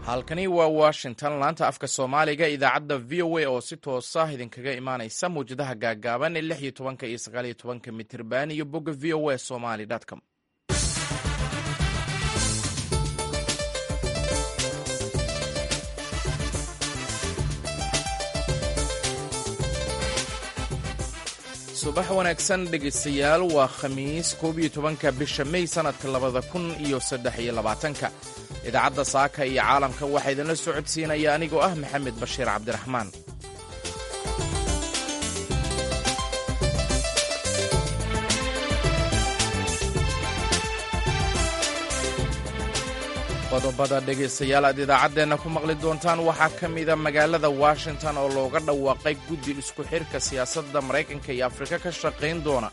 halkani waa washington laanta afka soomaaliga idaacadda v o a oo si toosa idinkaga imaanaysa mawjadaha gaagaaban ee lix iyo tobanka iyo sagaal iyo tobanka mitirban iyo bogga v o a somali com subax wanaagsan dhegaystayaal waa khamiis koob iyo tobanka bisha mey sannadka labada kun iyo saddex iyo labaatanka idaacadda saaka iyo caalamka waxaa idinla socodsiinaya anigoo ah maxamed bashiir cabdiraxmaan qodobada dhegaystayaal aad idaacaddeenna ku maqli doontaan waxaa ka mida magaalada washington oo looga dhawaaqay guddi isku xidhka siyaasadda maraykanka iyo afrika ka shaqayn doona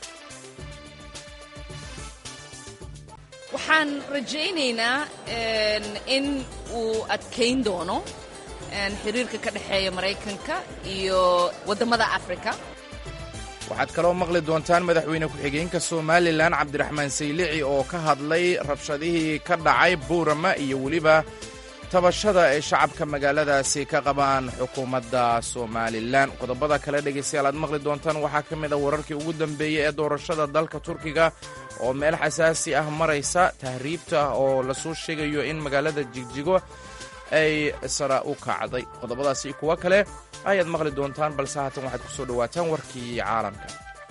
waxaan rajaynaynaa in uu adkayn doono xiriirka ka dhexeeya maraykanka iyo waddamada afrika waxaad kaloo maqli doontaan madaxweyne ku-xigeenka somalilan cabdiraxmaan saylici oo ka hadlay rabshadihii ka dhacay buurama iyo weliba tabashada ay shacabka magaaladaasi ka qabaan xukuumadda somalilan qodobada kale dhegaystayaal aad maqli doontaan waxaa ka mid a wararkii ugu dambeeyey ee doorashada dalka turkiga oo meel xasaasi ah maraysa tahriibta oo lasoo sheegayo in magaalada jigjigo ay sara u kacday qodobadaasi kuwo kale ayaad maqli doontaan balse haatan waxaad ku soo dhowaataan warkii caalamka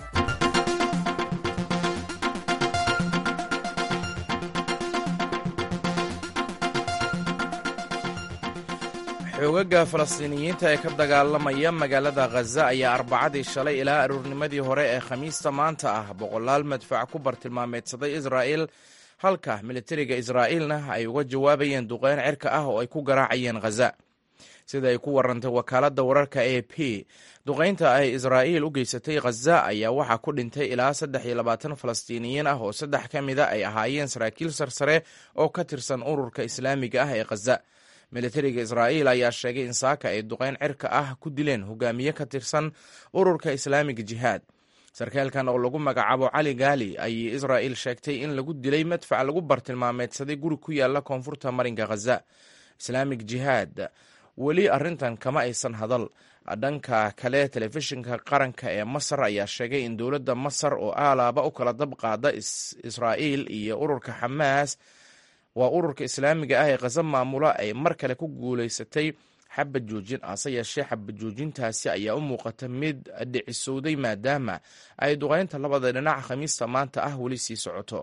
xoogaga falastiiniyiinta ee ka dagaalamaya magaalada khaza ayaa arbacadii shalay ilaa aroornimadii hore ee khamiista maanta ah boqolaal madfac ku bartilmaameedsaday israa'il halka militariga israa'iilna ay uga jawaabayeen duqeyn cirka ah oo ay ku garaacayeen khaza sida ay ku warantay wakaaladda wararka a p duqaynta ay israa'iil u geysatay khaza ayaa waxaa ku dhintay ilaa saddex iyo labaatan falastiiniyiin ah oo saddex ka mida ay ahaayeen saraakiil sarsare oo ka tirsan ururka islaamiga ah ee khaza militariga israa'iil ayaa sheegay in saaka ay duqayn cirka ah ku dileen hogaamiye ka tirsan ururka islaamiga jihaad sarkaalkan oo lagu magacaabo cali gaali ayay israa'iil sheegtay in lagu dilay madfac lagu bartilmaameedsaday guri ku yaala koonfurta marinka khaza islaamig jihaad weli arrintan kama aysan hadal dhanka kale telefishinka qaranka ee masar ayaa sheegay in dowladda masar oo aalaaba u kala dab qaada israa'iil iyo ururka xamaas waa ururka islaamiga ah ee khaza maamula ay mar kale ku guulaysatay xabad joojin ase yeeshee xabad joojintaasi ayaa u muuqata mid dhicisowday maadaama ay duqeynta labada dhinac khamiista maanta ah weli sii socoto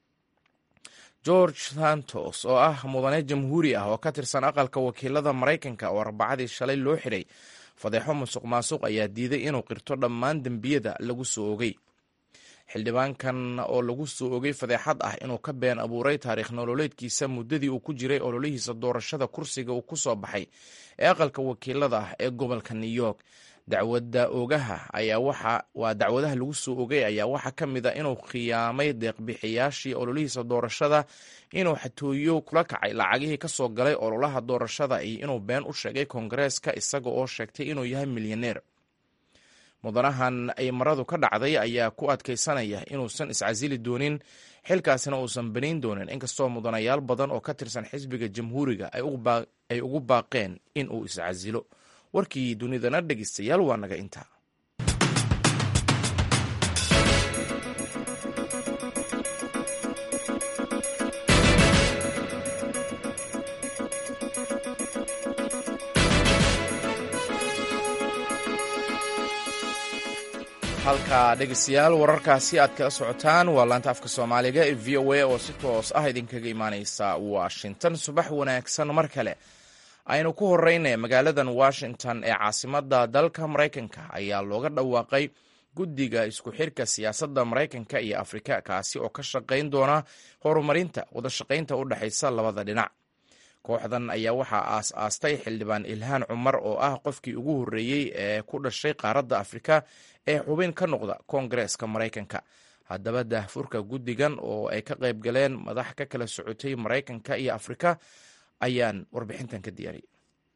george santos oo ah mudane jamhuuri ah oo ka tirsan aqalka wakiilada maraykanka oo arbacadii shalay loo xidhay fadeexo musuq maasuq ayaa diiday inuu qirto dhammaan dembiyada lagu soo ogay xildhibaankan oo lagu soo ogay fadeexad ah inuu ka been abuuray taariikh nololeedkiisa muddadii uu ku jiray ololihiisa doorashada kursiga uu ku soo baxay ee aqalka wakiilada ah ee gobolka new york dacwada ogaha ayaa waxa waa dacwadaha lagu soo ogay ayaa waxaa ka mid a inuu khiyaamay deeqbixiyaashii ololihiisa doorashada inuu xatooyo kula kacay lacagihii ka soo galay ololaha doorashada iyo inuu been u sheegay koongareeska isaga oo sheegtay inuu yahay milyaneer mudanahan ay maradu ka dhacday ayaa ku adkaysanaya inuusan iscasili doonin xilkaasina uusan banayn doonin inkastoo mudanayaal badan oo ka tirsan xisbiga jamhuuriga ay ugu baaqeen in uu iscasilo warkii dunidana dhegeystayaal waa naga intaa halka dhegeystayaal wararkaasi aad kala socotaan waa laanta afka soomaaliga ee v o a oo si toos ah idinkaga imaaneysa washington subax wanaagsan mar kale aynu ku horeyna magaaladan washington ee caasimada dalka maraykanka ayaa looga dhawaaqay guddiga isku xirka siyaasadda maraykanka iyo afrika kaasi oo ka shaqayn doona horumarinta wadashaqaynta u dhexaysa labada dhinac kooxdan ayaa waxaa aas aastay xildhibaan ilhaan cumar oo ah qofkii ugu horreeyey ee ku dhashay qaaradda afrika ee xubin ka noqda koongareeska maraykanka haddaba daahfurka guddigan oo ay ka qayb galeen madax ka kala socotay maraykanka iyo afrika ayaan warbixintan ka diyaariyay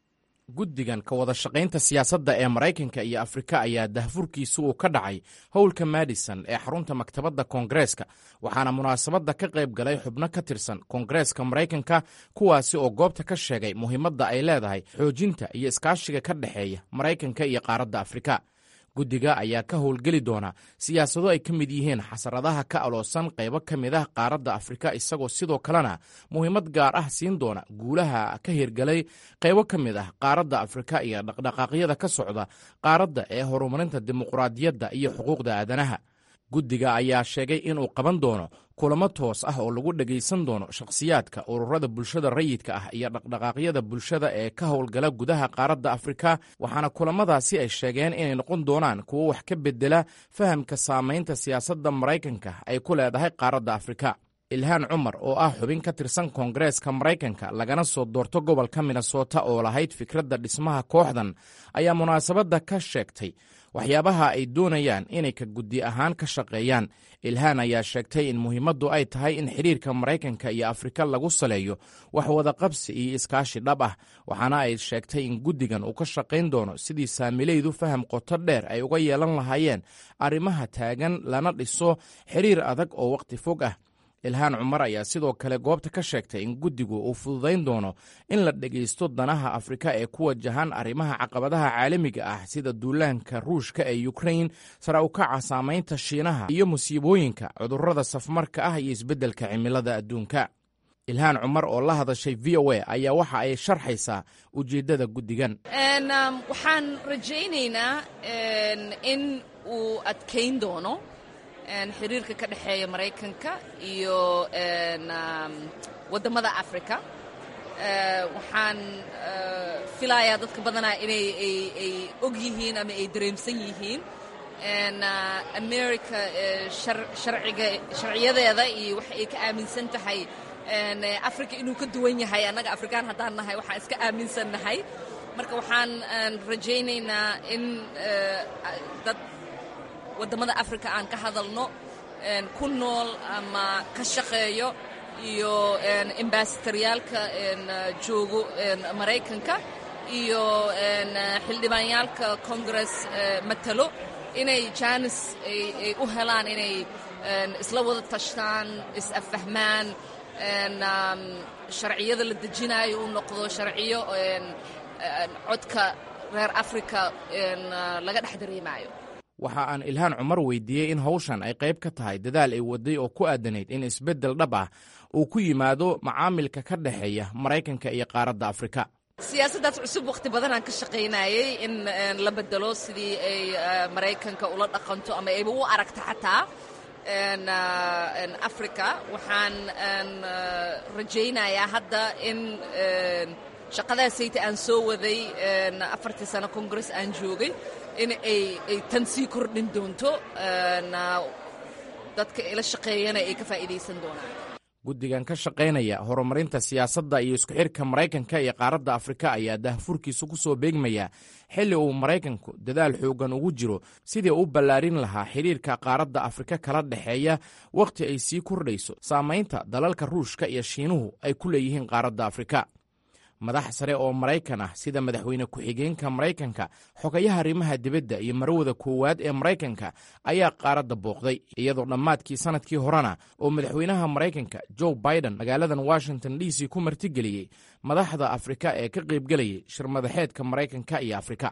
guddigan ka wada shaqaynta siyaasadda ee maraykanka iyo afrika ayaa dahfurkiisu uu ka dhacay howlka madison ee xarunta maktabadda koongareeska waxaana munaasabadda ka qayb galay xubno ka tirsan koongareeska maraykanka kuwaasi oo goobta ka sheegay muhiimadda ay leedahay xoojinta iyo iskaashiga ka dhexeeya maraykanka iyo qaaradda afrika guddiga ayaa ka howlgeli doona siyaasado ay ka mid yihiin xasaradaha ka aloosan qaybo ka mid ah qaaradda afrika isagoo sidoo kalena muhiimad gaar ah siin doona guulaha ka hirgalay qaybo ka mid ah qaaradda afrika iyo dhaqdhaqaaqyada ka socda qaaradda ee horumarinta dimuqraadiyadda iyo xuquuqda aadanaha guddiga ayaa sheegay inuu qaban doono kulamo toos ah oo lagu dhegaysan doono shakhsiyaadka ururada bulshada rayidka ah iyo dhaqdhaqaaqyada bulshada ee ka howlgala gudaha qaaradda afrika waxaana kulamadaasi ay sheegeen inay noqon doonaan kuwo wax ka bedela fahamka saamaynta siyaasadda maraykanka ay ku leedahay qaaradda afrika ilhaan cumar oo ah xubin ka tirsan koongareeska maraykanka lagana soo doorto gobolka minnesota oo lahayd fikradda dhismaha kooxdan ayaa munaasabadda ka sheegtay waxyaabaha ay doonayaan inay ka guddi ahaan ka shaqeeyaan ilhaan ayaa sheegtay in muhiimaddu ay tahay in xidhiirka maraykanka iyo afrika lagu saleeyo wax wadaqabsi iyo iskaashi dhab ah waxaana ay sheegtay in guddigan uu ka shaqayn doono sidii saamilaydu faham qoto dheer ay uga yeelan lahaayeen arrimaha taagan lana dhiso xidhiir adag oo wakhti fog ah ilhaan cumar ayaa sidoo kale goobta ka sheegtay in guddigu uu fududayn doono in la dhegaysto danaha afrika ee ku wajahan arrimaha caqabadaha caalamiga ah sida duulaanka ruushka ee ukrain sara ukaca saamaynta shiinaha iyo musiibooyinka cudurrada safmarka ah iyo isbeddelka cimilada adduunka ilhaan cumar oo la hadashay v o a ayaa waxa ay sharxaysaa ujeeddada guddigan waxaan rajaynaynaa in uu adkayn doono xiriirka ka dhexeeya maraykanka iyo waddamada africa waxaan filayaa dadka badanaa inay ay og yihiin ama ay dareemsan yihiin america sharciga sharciyadeeda iyo waxa ay ka aaminsan tahay africa inuu ka duwan yahay annaga afrikaan haddaan nahay waxaan iska aaminsan nahay marka waxaan rajaynaynaa in dad waddamada africa aan ka hadalno ku nool ama ka shaqeeyo iyo embasadoryaalka joogo maraykanka iyo xildhibaanyaalka congress matalo inay jaanis ay u helaan inay isla wada tashtaan is-affahmaan sharciyada la dejinaayo uu noqdo sharciyo codka reer africa laga dhex dareemaayo waxa aan ilhaan cumar weydiiyey in hawshan ay qayb ka tahay dadaal ay waday oo ku aadanayd in isbeddel dhab ah uu ku yimaado macaamilka ka dhexeeya maraykanka iyo qaaradda afrika siyaasaddaas cusub wakhti badanaan ka shaqaynayay in la bedelo sidii ay maraykanka ula dhaqanto ama ayba u aragta xataa africa waxaan rajaynayaa hadda in shaqadaasayta aan soo waday afartii sano congress aan joogay in ay ay tan sii kordhin doonto dadka ila shaqeeyana ay ka faa'iidaysan doonaan guddigan ka shaqaynaya horumarinta siyaasadda iyo isku xidhka maraykanka iyo qaaradda afrika ayaa dahfurkiisu ku soo beegmaya xilli uu maraykanku dadaal xooggan ugu jiro sidii u ballaarin lahaa xidhiirka qaaradda afrika kala dhexeeya wakhti ay sii kordhayso saamaynta dalalka ruushka iyo shiinuhu ay ku leeyihiin qaaradda afrika madax sare oo maraykan ah sida madaxweyne ku-xigeenka maraykanka xogayaha arrimaha dibadda iyo marwada koowaad ee maraykanka ayaa qaaradda booqday iyadoo dhammaadkii sannadkii horena oo madaxweynaha maraykanka joe biden magaaladan washington d c ku martigeliyey madaxda afrika ee ka qaybgelayay shirmadaxeedka maraykanka iyo afrika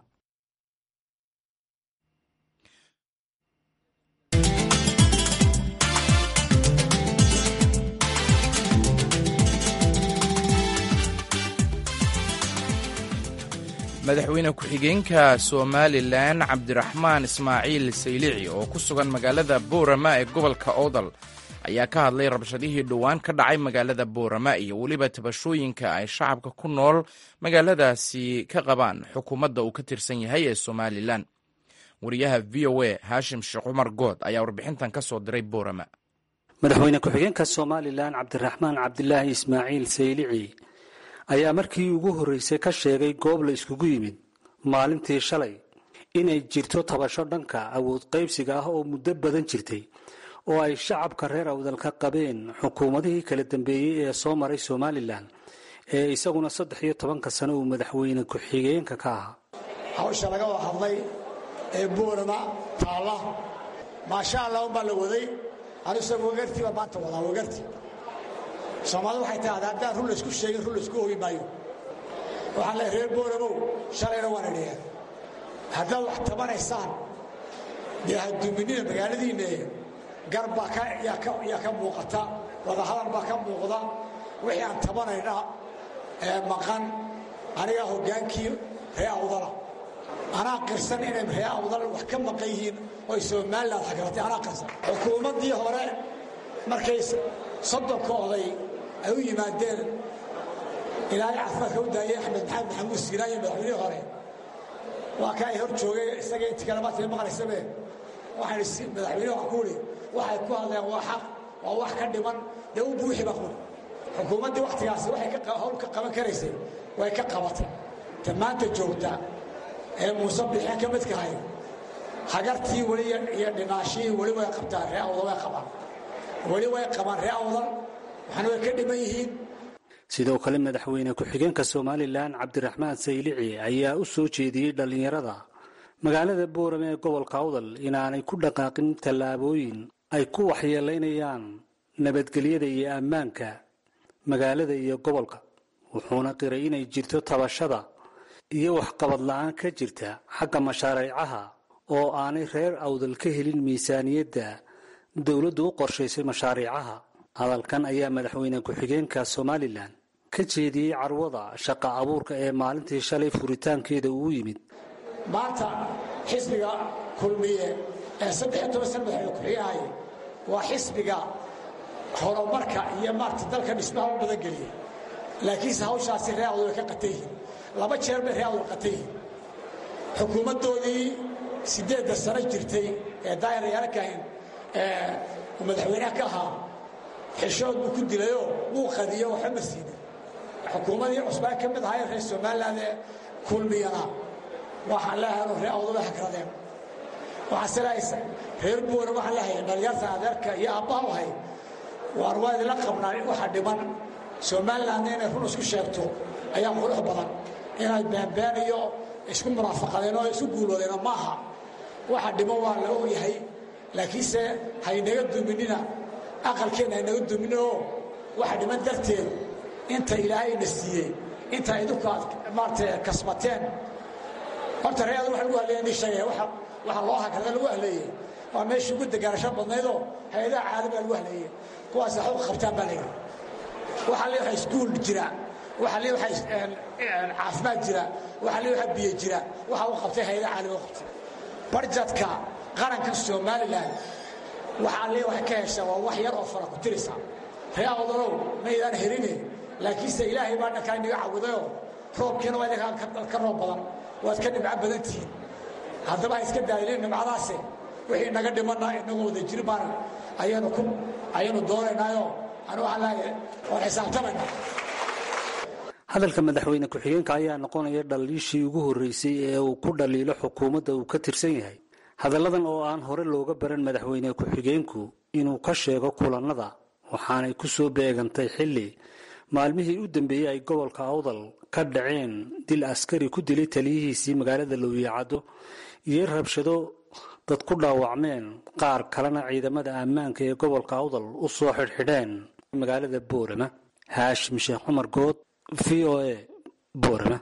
madaxweyne ku-xigeenka somalilan cabdiraxmaan ismaaciil saylici oo ku sugan magaalada boorama ee gobolka oodal ayaa ka hadlay rabshadihii dhowaan ka dhacay magaalada boorama iyo weliba tabashooyinka ay shacabka ku nool magaaladaasi ka qabaan xukuumadda uu ka tirsan yahay ee somalilan wariyaha v o a haashim sheekh cumar good ayaa warbixintan ka soo diray boorama madaxweyne ku-xigeenka somalilan cabdiraxmaan cabdilaahi ismaaciil saylici ayaa markii ugu horreysay ka sheegay goob la iskugu yimid maalintii shalay inay jirto tabasho dhanka awood qaybsiga ah oo muddo badan jirtay oo ay shacabka reer awdal ka qabeen xukuumadihii kala dambeeyey ee soo maray somalilan ee isaguna saddex iyo tobanka sano uu madaxweyne ku-xigeenka ka ahaa hawsha laga wada hadlay ee boorama taalla maasha allah unbaa la waday anuse wagartii baa maanta wadaa wagartii soomaalida waxay tahay haddaan run laysku sheegin run laysku ogi maayo waxaan leehay reer boolamow shalayna waana dheheen haddaad wax tabanaysaan dee haduuminida magaaladiinne gar baa yaa ka muuqata wadahadal baa ka muuqda wixii aan tabanayna ee maqan anigaa hoggaankii ree awdala anaa qirsan inay ree awdal wax ka maqan yihiin oy somalilan xagratay anaa qirsan xukuumaddii hore markay soddonka oday ay u yimaadeen ilaahay caafimaadka u daayay axmed maxamed maxamuud siiraan iyo madaxweynihii hore waa ka ay hor joogay isaga inti kale maanta maqlaysabe waxaan madaxweyne waxaan ku idhi waxay ku hadleen waa xaq waa wax ka dhiman dee u buuxi baa kuhi xukuumaddii wakhtigaasi waxay hawl ka qaban karaysay way ka qabatay ta maanta joogta ee muuse bixeen ka midkahay hagartii weli iyo dhinaashihii weli way qabtaan ree awdal way qabaan weli way qabaan ree awdal waxaana way ka dhiman yihiin sidoo kale madaxweyne ku-xigeenka somalilan cabdiraxmaan saylici ayaa u soo jeediyey dhallinyarada magaalada boorame ee gobolka awdal inaanay ku dhaqaaqin tallaabooyin ay ku waxyeelaynayaan nabadgelyada iyo ammaanka magaalada iyo gobolka wuxuuna qiray inay jirto tabashada iyo waxqabad la-aan ka jirta xagga mashaariicaha oo aanay reer awdal ka helin miisaaniyadda dowladdu u qorshaysay mashaariicaha hadalkan ayaa madaxweyne ku-xigeenka somalilan ka jeediyey carwada shaqa abuurka ee maalintii shalay furitaankeeda uu yimid maanta xisbiga kulmiye ee saddex toban sana madaxweyne ku-xigeenahay waa xisbiga horumarka iyo maarta dalka dhismaha u badan geliya laakiinse hawshaasi ree awdal way ka qatan yihiin laba jeer bay ree awdal qatan yihiin xukuumaddoodii siddeedda sano jirtay ee daayar yaarakahin ee madaxweynaha ka ahaa xishood buu ku dilayoo wuu qadiyo waxba ma siinin xukuumadii cusbaan ka mid ahayn reer somalilan ee kulmiyana waxaan leehay ree awdal way hagradeen waxaase leehaysa reer buura waxaan leehay dhalinyarta adeerka iyo aabbaha u hay waan waa idinla qabnaa waxa dhiman somalilandna inay run isku sheegto ayaa qurux badan inay beenbeen iyo isku muraafaqadeen oo isku guuloodeen maaha waxa dhiman waa la ogyahay laakiinse haynaga duminina aqalkeenna haynaga duminin oo waxa dhiman darteed inta ilaahayna siiyey inta idinku aad maarata kasbateen horta reeada waxa lagu haleeya ni sheegaya waxa loo hagrada lagu haleeyey waa meeshii ugu degaanasho badnaydoo hay-adaha caalamiga lagu haleeyey kuwaas waxba qabtaan baa layidhi waxa le waxa iskuul jira waxa le waxa caafimaad jira waxa le waxa biyo jira waxa u qabtay hay-adaha caalamiga u qabtay barjadka qaranka somalilan waxa le wax ka hesha waa wax yar oo fara ku tirisa ree awdalow maydaan heline laakiinse ilaahay baa dhankaa inaga cawidayoo roobkiina waa idinkaa ka roob badan waad ka dhibco badan tihiin haddaba ha iska daayilin dhibcadaase wixii naga dhimanna inagoo wada jiri baan ayaynu ku ayaynu doonaynaayo anu waxaan leeyahay waan xisaabtamayna hadalka madaxweyne ku-xigeenka ayaa noqonaya dhaliishii ugu horreysay ee uu ku dhaliilo xukuumadda uu ka tirsan yahay hadalladan oo aan hore looga baran madaxweyne ku-xigeenku inuu ka sheego kulannada waxaanay ku soo beegantay xilli maalmihii u dambeeyey ay gobolka awdal ka dhaceen dil askari ku dilay taliyihiisii magaalada lowiicaddo iyo rabshado dad ku dhaawacmeen qaar kalena ciidamada ammaanka ee gobolka awdal u soo xidhxidheen magaalada boorama haashim sheekh cumar good v o a boorama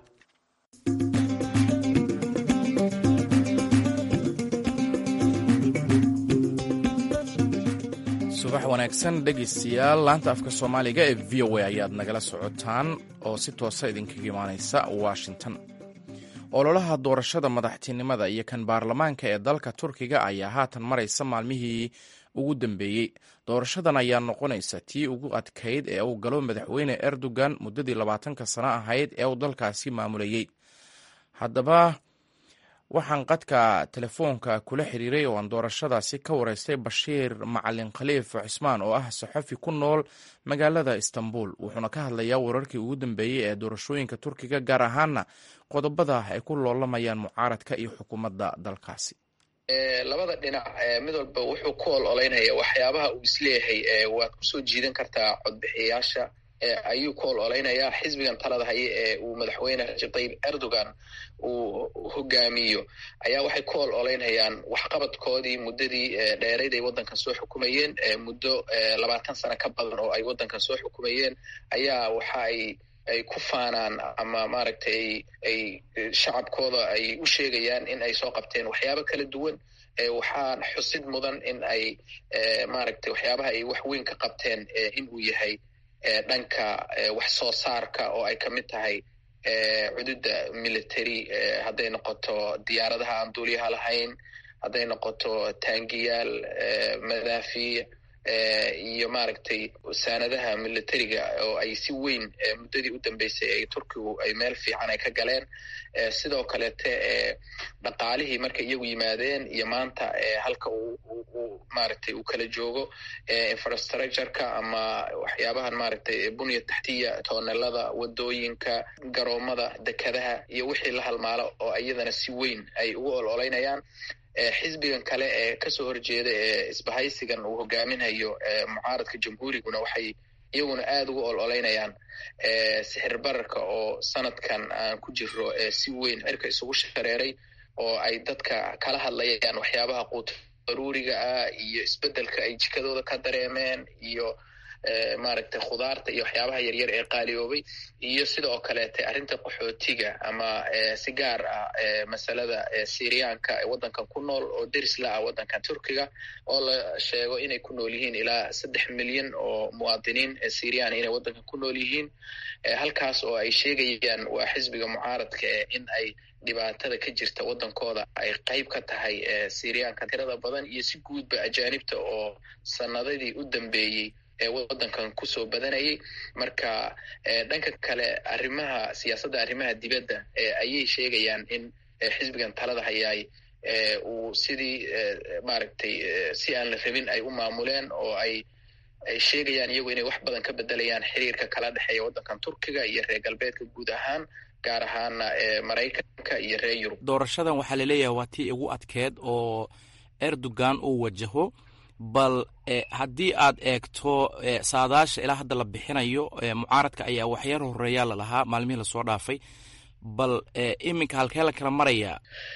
subax wanaagsan dhegaystayaal laanta afka soomaaliga ee v o a ayaad nagala socotaan oo si toosa idinkaga imaanaysa washington ololaha doorashada madaxtinimada iyo kan baarlamaanka ee dalka turkiga ayaa haatan maraysa maalmihii ugu dambeeyey doorashadan ayaa noqonaysa tii ugu adkayd ee uu galo madaxweyne erdogan muddadii labaatanka sano ahayd ee uu dalkaasi maamulayey haddaba waxaan qadka telefoonka kula xiriiray oo aan doorashadaasi ka wareystay bashiir macalin khaliif cismaan oo ah saxafi ku nool magaalada istanbul wuxuuna ka hadlayaa wararkii ugu dambeeyey ee doorashooyinka turkiga gaar ahaana qodobada ay ku loolamayaan mucaaradka iyo xukuumadda dalkaasi labada dhinac mid walba wuxuu ku ol olaynaya waxyaabaha uu isleeyahay waad kusoo jiidan kartaa codbixiyayaasha ayuu ku ololeynayaa xisbigan talada haye ee uu madaxweyne rajab tayyib erdogan uu hogaamiyo ayaa waxay ku ololeynayaan waxqabadkoodii muddadii dheerayd ay waddankan soo xukumayeen muddo labaatan sano ka badan oo ay waddankan soo xukumayeen ayaa waxa ay ay ku faanaan ama maaragtay ay shacabkooda ay u sheegayaan in ay soo qabteen waxyaabo kala duwan waxaan xusid mudan in ay maaragtay waxyaabaha ay wax weyn ka qabteen in uu yahay dhanka wax soo saarka oo ay ka mid tahay cududda military hadday noqoto diyaaradaha aan duuliyaha lahayn hadday noqoto taangiyaal madaafiic iyo maaragtay saanadaha militariga oo ay si weyn muddadii u dambeysay ay turkigu ay meel fiican ay ka galeen sidoo kaleete dhaqaalihii markay iyagu yimaadeen iyo maanta halka uu maaragtay uu kala joogo infrastructureka ama waxyaabahan maaragtay bunya taxtiya toonelada wadooyinka garoomada dekadaha iyo wixii la halmaalo oo iyadana si weyn ay ugu ololeynayaan xisbigan kale ee kasoo horjeeda ee isbahaysigan uu hogaaminayo mucaaradka jamhuuriguna waxay iyaguna aada ugu ololeynayaan sixir bararka oo sanadkan aan ku jiro si weyn cirka isugu shareeray oo ay dadka kala hadlayaan waxyaabaha quut daruuriga ah iyo isbedelka ay jikadooda ka dareemeen iyo maaragtay khudaarta iyo waxyaabaha yaryar ee qaaliyoobay iyo sidoo kaleete arrinta qaxootiga ama si gaar ah masalada syriyaanka ee waddankan ku nool oo deris la ah waddankan turkiga oo la sheego inay ku nool yihiin ilaa saddex milyan oo muwaadiniin syriyan inay waddankan ku nool yihiin halkaas oo ay sheegayaan waa xisbiga mucaaradka in ay dhibaatada ka jirta waddankooda ay qayb ka tahay syriyaanka tirada badan iyo si guudba ajaanibta oo sanadadii u dambeeyey ee waddankan kusoo badanayay marka dhanka kale arrimaha siyaasadda arrimaha dibadda ayay sheegayaan in xisbigan talada hayaay uu sidii maaragtay si aan la rabin ay u maamuleen oo ay ay sheegayaan iyagu inay wax badan ka bedelayaan xiriirka kala dhexeeya waddankan turkiga iyo reer galbeedka guud ahaan gaar ahaana maraykanka iyo reer yurub doorashadan waxaa laleeyahay waa tii ugu adkeed oo erdogan uu wajaho bal haddii aad eegto saadaasha ilaa hadda la bixinayo mucaaradka ayaa waxyar horeeyaa lalahaa maalmihii lasoo dhaafay bal iminka halkee la kala marayaa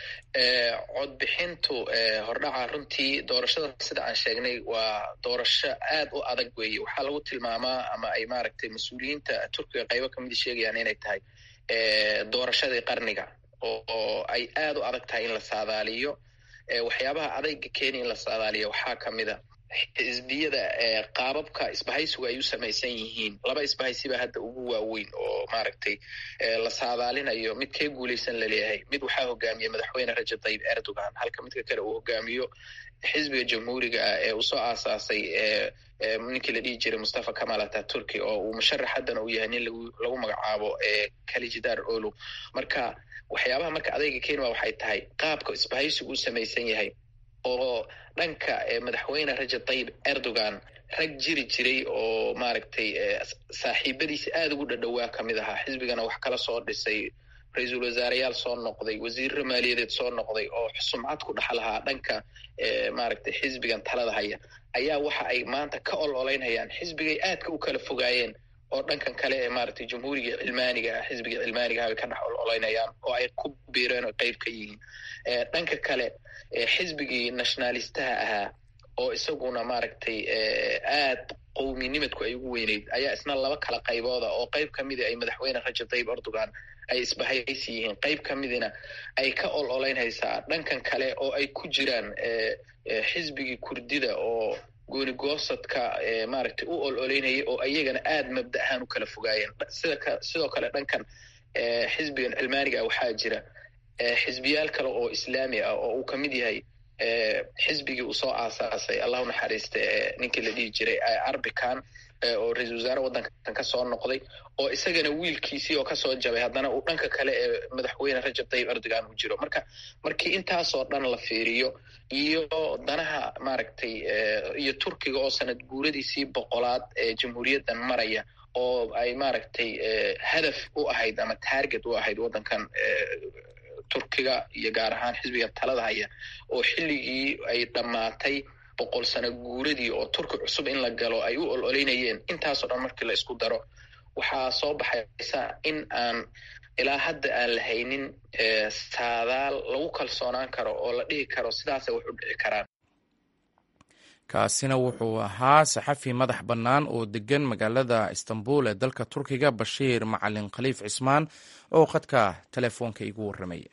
codbixintu hordhaca runtii doorashada sida aan sheegnay waa doorasho aad u adag weeye waxaa lagu tilmaamaa ama ay maaragtay mas-uuliyiinta turkiga qaybo kamida sheegayaan inay tahay doorashadii qarniga oo ay aad u adag tahay in la saadaaliyo waxyaabaha adayga kenya in la saadaaliyo waxaa kamida xisbiyada qaababka isbahaysigu ay u samaysan yihiin laba isbahaysiba hadda ugu waaweyn oo maaragtay la saadaalinayo mid kee guulaysan laleeyahay mid waxaa hogaamiya madaxweyne rajab tayyib erdogan halka midka kale uu hogaamiyo xisbiga jamhuuriga ah ee uu soo aasaasay ninkii la dhihi jiray mustafa kamal ataturki oo uu musharax haddana uu yahay nin lagu magacaabo kalijidar olu marka waxyaabaha marka adayga kenya waxay tahay qaabka isbahaysigu u samaysan yahay oo dhanka madaxweyne rajab tayyib erdogan rag jiri jiray oo maaragtay saaxiibadiisa aada ugu dhadhowaa kamid ahaa xisbigana wax kala soo dhisay ra-iisul wasaareyaal soo noqday wasiirro maaliyadeed soo noqday oo sumcad ku dhex lahaa dhanka maaragtay xisbigan talada haya ayaa waxa ay maanta ka ololeynayaan xisbigay aadka u kala fogaayeen oo dhankan kale ee maaragtay jamhuuriga cilmaaniga ah xisbiga cilmaaniga ah bay ka dhex ololeynayaan oo ay ku biireen oo qeyb ka yihiin dhanka kale xisbigii nationalistaha ahaa oo isaguna maaragtay aad qowminimadku ay ugu weyneyd ayaa isna laba kala qaybooda oo qeyb ka mida ay madaxweyne rajab tayyib erdogan ay isbahaysi yihiin qeyb ka midina ay ka ol oleynhaysaa dhankan kale oo ay ku jiraan xisbigii kurdida oo goonigoosadka maaragtay u ol oleynayay oo iyagana aad mabda ahaan u kala fogaayeen sida sidoo kale dhankan xisbigan cilmaaniga ah waxaa jira xisbiyaal kale oo islaami ah oo uu ka mid yahay xisbigii uu soo aasaasay allahu naxariista ninkii la dhihi jiray arbican oo ra-iisul wasaare waddankan ka soo noqday oo isagana wiilkiisii oo kasoo jabay haddana uu dhanka kale ee madaxweyne rajab tayyib erdogan uu jiro marka markii intaasoo dhan la fiiriyo iyo danaha maaragtay iyo turkiga oo sanad guuradiisii boqolaad ee jamhuuriyaddan maraya oo ay maaragtay hadaf u ahayd ama target u ahayd waddankan turkiga iyo gaar ahaan xisbiga talada haya oo xilligii ay dhammaatay boqol sano guuradii oo turki cusub in la galo ay u ol oleynayeen intaasoo dhan markii la isku daro waxaa soo baxaysa in aan ilaa hadda aan la haynin saadaal lagu kalsoonaan karo oo la dhihi karo sidaasay wax u dhici karaan kaasina wuxuu ahaa saxafi madax bannaan oo degan magaalada istanbul ee dalka turkiga bashiir macalin khaliif cismaan oo khadka telefoonka igu warramaya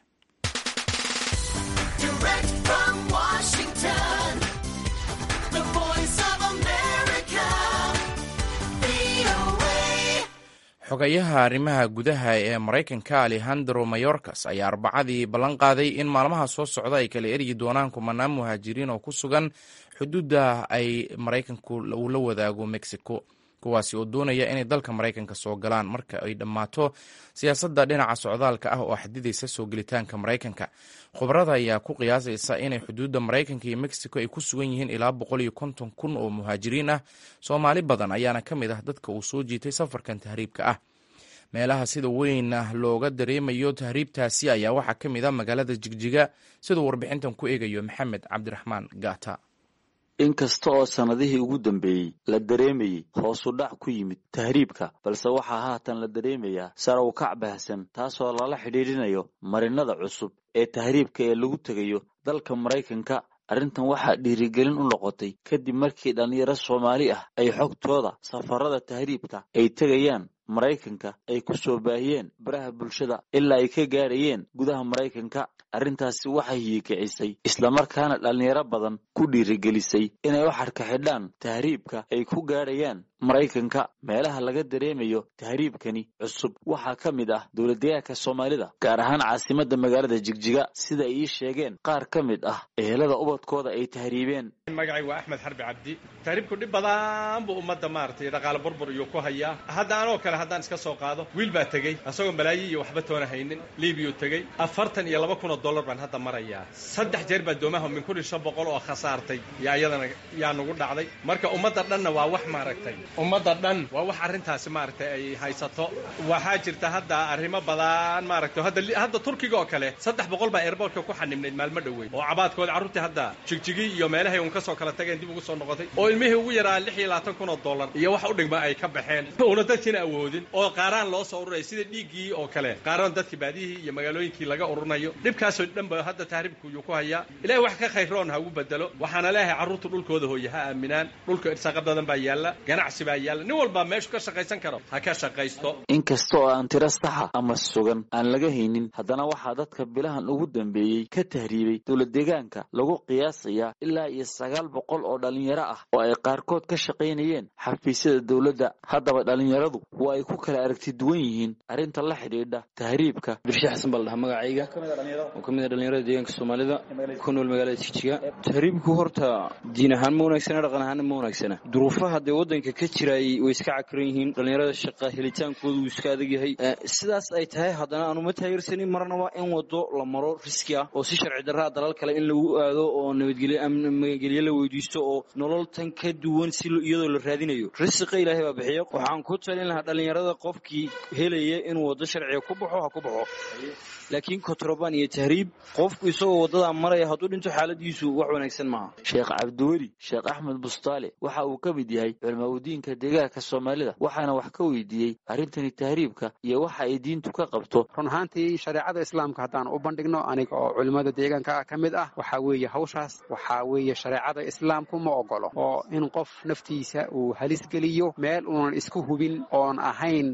xogayaha arrimaha gudaha ee maraykanka alejandro mayorkas ayaa arbacadii ballan qaaday in maalmaha soo socda ay kala eryi doonaan kumanaan muhaajiriin oo ku sugan xuduudda ay maraykanku uu la wadaago mexico kuwaasi oo doonaya inay dalka maraykanka soo galaan marka ay dhammaato siyaasadda dhinaca socdaalka ah oo xadidaysa soo gelitaanka maraykanka khubarada ayaa ku qiyaasaysa inay xuduudda maraykanka iyo mexico ay ku sugan yihiin ilaa boqol iyo konton kun oo muhaajiriin ah soomaali badan ayaana ka mid ah dadka uu soo jiitay safarkan tahriibka ah meelaha sida weyn looga dareemayo tahriibtaasi ayaa waxaa ka mid ah magaalada jigjiga siduu warbixintan ku eegayo maxamed cabdiraxmaan gaata inkasta oo sannadihii ugu dambeeyey la dareemayey hoosu dhac ku yimid tahriibka balse waxaa haatan la dareemayaa sare u kac baahsan taasoo lala xidhiidhinayo marinada cusub ee tahriibka ee lagu tegayo dalka maraykanka arrintan waxaa dhiirigelin u noqotay kadib markii dhallinyaro soomaali ah ay xogtooda safarada tahriibka ay tegayaan maraykanka ay ku soo baahiyeen baraha bulshada ilaa ay ka gaadhayeen gudaha maraykanka arrintaasi waxay hiikicisay islamarkaana dhallinyaro badan ku dhiirigelisay inay u xadhka xidhaan tahriibka ay ku gaadhayaan maraykanka meelaha laga dareemayo tahriibkani cusub waxaa ka mid ah dowladdegaanka soomaalida gaar ahaan caasimadda magaalada jigjiga sida ay ii sheegeen qaar ka mid ah ehelada ubadkooda ay tahriibeen magacay waa axmed xarbi cabdi tahriibku dhib badan buu ummadda maaragtay dhaqaale burbur iyo ku hayaa hadda anoo kale haddaan iska soo qaado wiil baa tegey asagoo malaayi iyo waxba toona haynin liibiyuu tegey afartan iyo laba kun oo dollar baan hadda marayaa saddex jeer baa doomaha min kun iyo shan boqol oo khasaartay yaa iyadana yaa nagu dhacday marka ummadda dhanna waa wax maaragtay ummadda dhan waa wax arrintaasi maaragtay ay haysato waxaa jirta hadda arrimo badan maaragtay hadda hadda turkiga oo kale saddex boqol baa airbortka ku xanibnayd maalmo dhoweyn oo cabaadkooda carruurtii hadda jigjigi iyo meelahay un ka soo kala tageen dib ugu soo noqotay oo ilmihii ugu yaraa lix iyo labaatan kun oo dollar iyo wax u dhigma ay ka baxeen una dadkiina awoodin oo qaaraan loo soo ururaya sida dhiiggii oo kale qaaraan dadkii baadiyihii iyo magaalooyinkii laga ururinayo dhibkaasoo dhan ba hadda tahriibku yuu ku hayaa ilahay wax ka khayroon ha ugu bedelo waxaana leeyahay carruurta dhulkooda hooye ha aaminaan dhulka irsaaqo badan baa yaalla ganacsi baa yaalla nin walbaa meeshu ka shaqaysan karo ha ka shaqaysto inkasta oo aan tiro saxa ama sugan aan laga haynin haddana waxaa dadka bilahan ugu dambeeyey ka tahriibay dowladdeegaanka lagu qiyaasayaa ilaa iyo sagaal boqol oo dhallinyaro ah oo ay qaarkood ka shaqaynayeen xafiisyada dowladda haddaba dhallinyaradu waa ay ku kala aragti duwan yihiin arrinta la xidhiidha tahriibka birshe xasan baa la dhahaa magacayga oo ka mid a dhallinyarada deegaanka soomaalida ku nool magaalada jigjiga tahriibku horta diin ahaan ma wanaagsana dhaqan ahaanna ma wanaagsana duruufaha dee waddanka ka jiraay way iska cakiran yihiin dhallinyarada shaqa helitaankooda wuu iska adag yahay sidaas ay tahay haddana aanu ma taageersanin marna waa in wado la maro riski ah oo si sharci darraa dalal kale in lagu aado oo nabadgelyo magangelyo la weydiisto oo nolol tan ka duwan si iyadoo la raadinayo risiqa ilaahay baa bixiya waxaan ku talin lahaa dhallinyarada qofkii helaya inuu waddo sharciga ku baxo ha ku baxo laakiin kontrabaan iyo tahriib qofku isagoo waddadaa maraya hadduu dhinto xaaladiisu wax wanaagsan maaha sheekh cabdiweli sheekh axmed bustaale waxa uu ka mid yahay culmaudiinka deegaanka soomaalida waxaana wax ka weydiiyey arrintani tahriibka iyo waxa ay diintu ka qabto run ahaantii shareecada islaamka haddaan u bandhigno aniga oo culimmada deegaanka ka mid ah waxaa weeye hawshaas waxaa weeye shareecada islaamku ma ogolo oo in qof naftiisa uu halis geliyo meel uunan isku hubin oon ahayn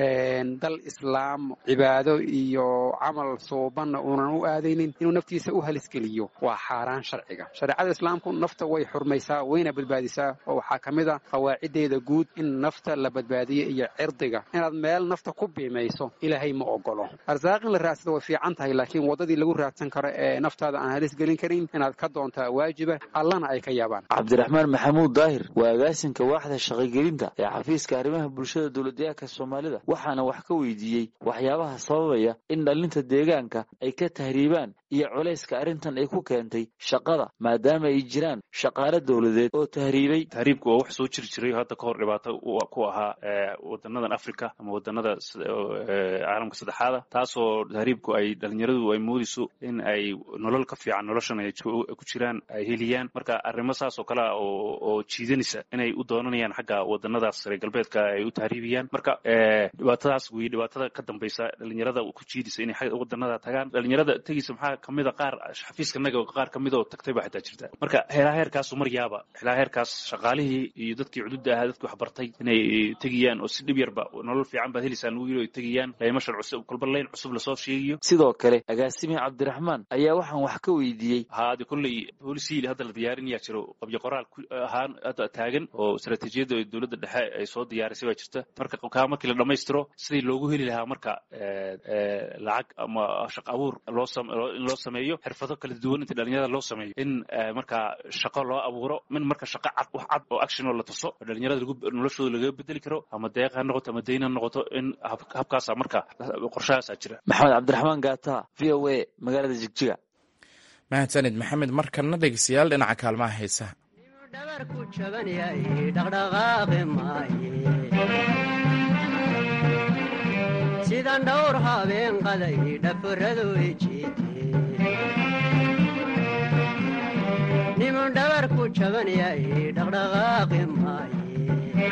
dal islaam cibaado iyo camal suubanna uunan u aadaynin inuu naftiisa u halisgeliyo waa xaaraan sharciga shareecada islaamku nafta way xurmaysaa wayna badbaadisaa oo waxaa ka mid a qawaaciddeeda guud in nafta la badbaadiyo iyo cirdiga inaad meel nafta ku biimayso ilaahay ma ogolo arsaaq in la raadsado way fiican tahay laakiin waddadii lagu raadsan karo ee naftaada aan halisgelin karin inaad ka doontaa waajiba allana ay ka yaabaan cabdiraxmaan maxamuud daahir waa agaasinka waaxda shaqogelinta ee xafiiska arrimaha bulshada dowladdeegaanka soomaalida waxaana wax ka weydiiyey waxyaabaha sababaya in dhallinta deegaanka ay ka tahriibaan iyo culayska arrintan ay ku keentay shaqada maadaama ay jiraan shaqaale dowladeed oo tahriibay tahriibku waa wax soo jiri jiray hadda ka hor dhibaato ku ahaa wadanadan africa ama wadanada caalamka saddexaada taasoo tahriibku ay dhalinyaradu ay moodayso in ay nolol ka fiican noloshan ay ku jiraan ay heliyaan marka arrimo saas oo kale ah oo jiidanaysa inay u doonanayaan xagga wadanadaas reer galbeedka ay u tahriibiyaan marka dhibaatadaas wey dhibaatada ka dambaysa dhalinyarada ku jiidaysa inay wadanada tagaan dhalinyarada tegeysa maxaa kamida qaar xafiiskanaga qaar kamid oo tagtay baa xitaa jirta marka heelaa heerkaasu maryaaba heelaa heerkaas shaqaalihii iyo dadkii cududda ahaa dadkii waxbartay inay tegayaan oo si dhib yarba nolol fiican baad helaysaan ugu yiri ay tegayaan laymashan cusub kolba layn cusub lasoo sheegayo sidoo kale agaasimi cabdiraxmaan ayaa waxaan wax ka weydiiyey haade kolley boolisiil hadda la diyaarinayaa jiro qabyo qoraal ahaan hadda taagan oo istaraatiijiyadda dowladda dhexe ay soo diyaarisay baa jirta marka kaa markii la dhammaystiro sidii loogu heli lahaa marka lacag ama shaq abuur loo in loo sameeyo xirfado kala duwan inta dhalinyarada loo sameeyo in markaa shaqo loo abuuro min marka shaqo cad wax cad oo action oo la tuso oo dhalinyarada noloshooda lagaga bedeli karo ama deeq ha noqoto ama dayn ha noqoto in habkaasa marka qorshahaasaa jira maxamed cabdiraxmaan gaata v o a magaalada jigjiga mahadsanid maxamed markana dhegeystayaal dhinaca kaalmaha heesaha dhabarku jaban yahay dhaqdhaqaaqi maaye sidan dhowr habeen qaday dhaforadu ijiite nimun dhabarku jaban yahay dhaqdhaqaaqi maaye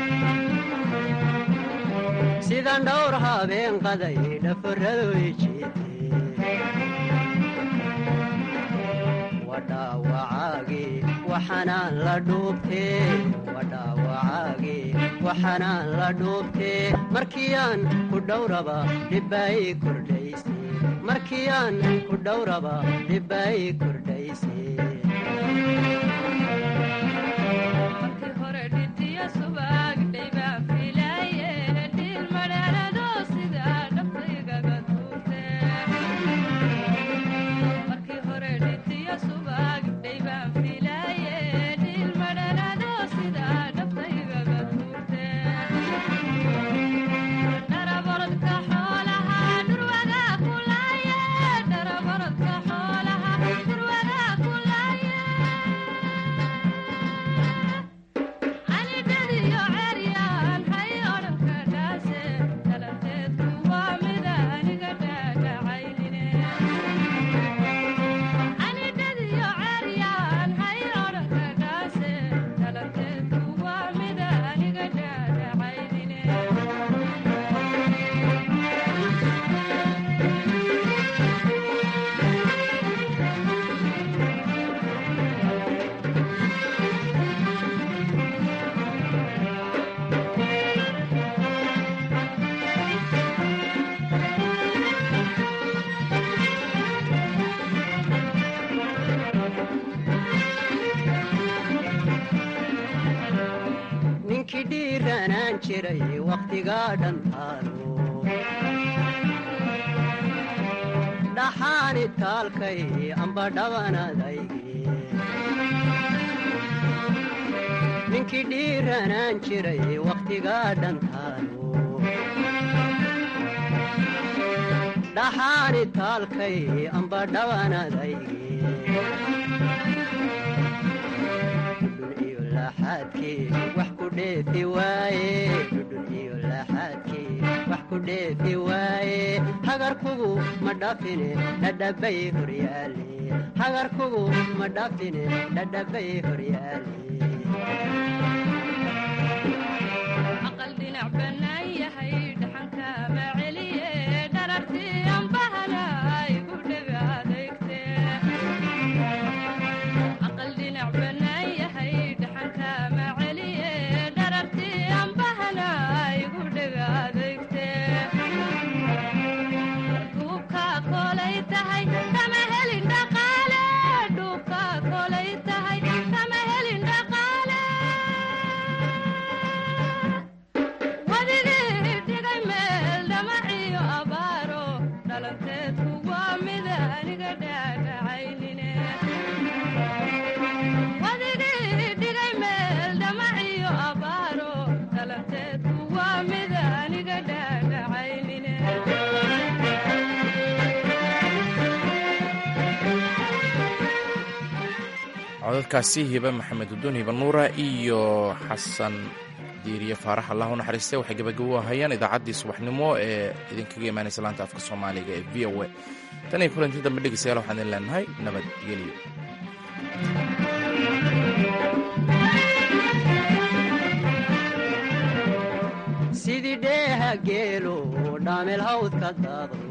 sidan dhowr habeen qaday dhaforadu ijiite wadhaawacaagi waxanaan la dhuubtee wadhaawacaagi waxanaan la dhuubtee markiyaan ku dhowraba dhibbaay kordhayse markiyaan ku dhowraba dhibbaay kordhayse ninkii dhiiranaan jiray wakhtigaa dhantaalo dhaxaani taalkay amba dhabanadayge ninkii dhiiranaan jiray wakhtigaa dhantaalo dhaxaani taalkay amba dhabanadayge wax ku dheefi waaye dhudhun iyo laaxaadkii wax ku dheefi waaye hagarkugu ma dhafine dhadhabay horyaale hagarkugu ma dhafine dhadhabay horyaale aqal dhinac bannaan yahay dhaxanka ma celiye dharartii anbahana igu dhega adeegte aqal dhinac bannaan yahay dhaxanka ma celiye dharartii anbahana igu dhega adeegte duubka kolay tahay kama helin dhaqaale duubka kolay tahay kama helin dhaqaale wadigii dhigay meel dhamaciyo abaaro dhalanteedku waa mid aniga dhaadhacaynine wadigii dhigay meel dhamaciyo abaaro dhalanteedku waa mid aniga dhaadhacaynine codadkaasi hiba maxamed uduun hiba nuura iyo xasan diiriye faarax allah u naxariistay waxay gabagabo ahayeen idaacaddii subaxnimo ee idinkaga imaanaysa laanta afka soomaaliga ee v o a tan iyo kulanti dambe dhegeystayaal waxaan idin leenahay nabadgelyo sidii dheeha geelo dhaamel hawdka daado